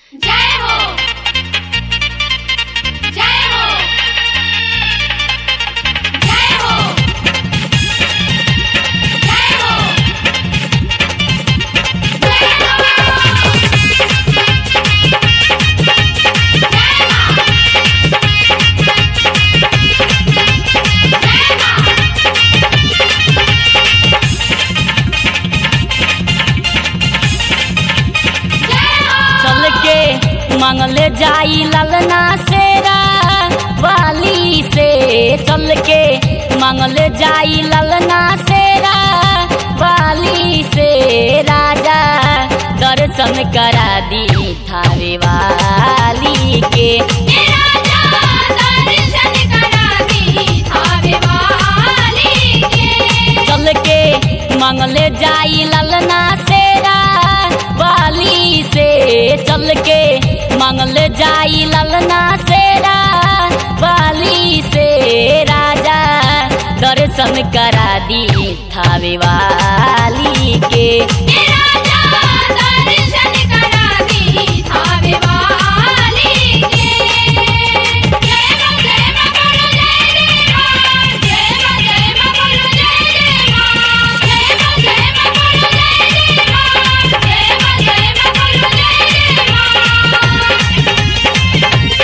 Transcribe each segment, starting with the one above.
जय हो जय हो जय हो जय हो जय हो चल के मांगले जाई ललना सेरा वाली से चल के मांगले जाई ललना सेरा वाली से राजा दर्शन करा दी थावे वाली के राजा दर्शन करा दी थावे वाली के चल के मांगले जाई ललना सेरा वाली से चल के मांगले जाई ललना सेरा वाली से राजा दर्शन करा दी थावे वाली के राजा दर्शन करा दी थावे वाली के जय मां जय मां बोलो जय जय मां जय मां जय मां बोलो जय जय मां जय मां जय मां बोलो जय जय मां जय मां जय मां बोलो जय जय मां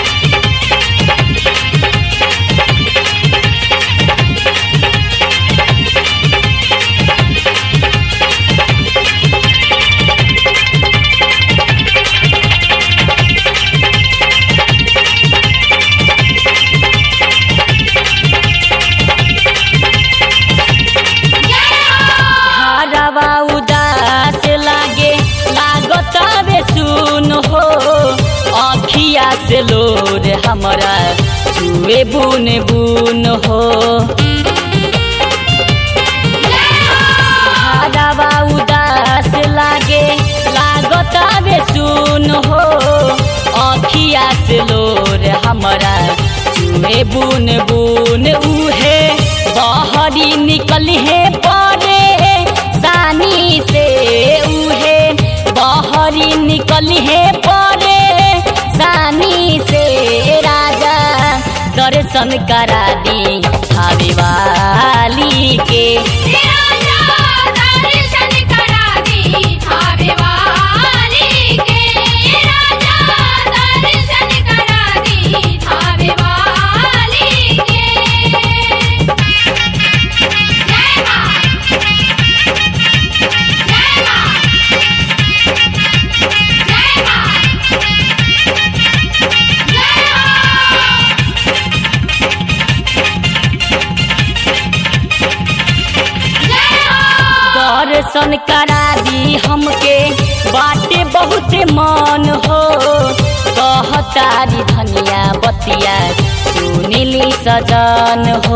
हरवा उदास लागे लागत बे सुन हो अखिया से लोर हमरा छुए बुन बुन हो हरवा उदास लागे लागत बे सुन हो अखिया से लोर हमरा छुए बुन बुन उहे बहरी निकल है परे सानी से उहे बहरी निकल है परे सानी से राजा दर्शन करा दी छावे वाली के राजा दर्शन करा दी थावे वाली के राजा दर्शन करा दी थावे वाली के जय मां जय मां जय मां जय मां दर्शन करा दी हमके बाटे बहुत मन हो कहतारी धनिया बतिया सुनिली सजन हो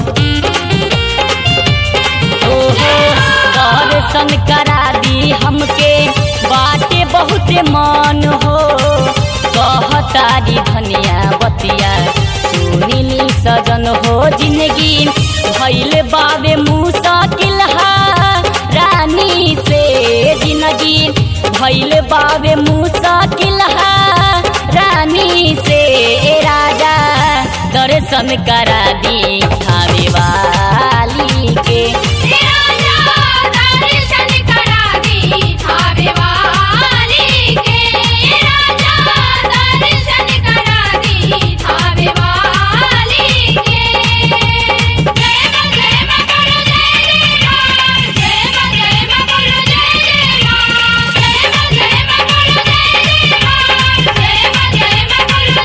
ओहो दर्शन करा दी हमके बाटे बहुत मन हो कहतारी धनिया बतिया सुनिली सजन हो जिंदगी भैल बाबे मुसाकिल हा रानी से जिंदगी भैल बाबे मुसाकिल हा रानी से राजा दर्शन करा दी थावे वाली के राजा दर्शन करा दी थावे वाली के राजा दर्शन करा दी थावे वाली के जय मां जय मां बोलो जय जय मां जय मां जय मां बोलो जय जय मां जय मां जय मां बोलो जय जय मां जय मां जय मां बोलो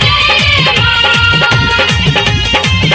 जय जय मां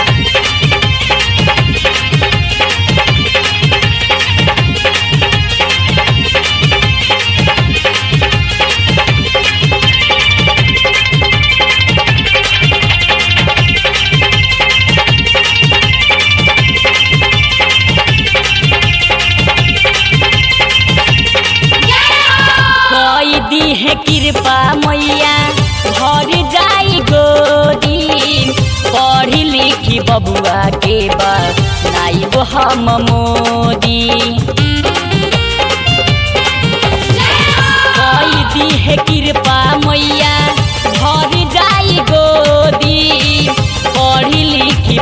कई दी है कृपा मैया भर जाई गोदी पढ़ी लिखी बबुआ के बा नाइब हम मोदी कई दी है कृपा मैया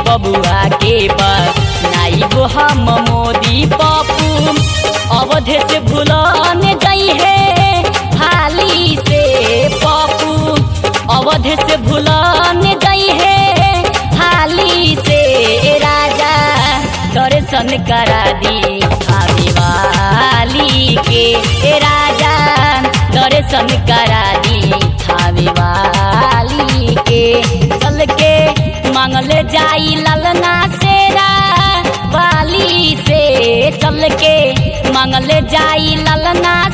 बबुआ के नाइबो हम मोदी पप्पू अवधे से भूलन गई है हाली से पप्पू अवधे से भूलन गई है हाली से राजा दर्शन करा दी आवे वाली के ए राजा दर्शन करा दी आवे वाली के चल के मांगले जाई ललना सेरा वाली से चल के मांगले जाई ललना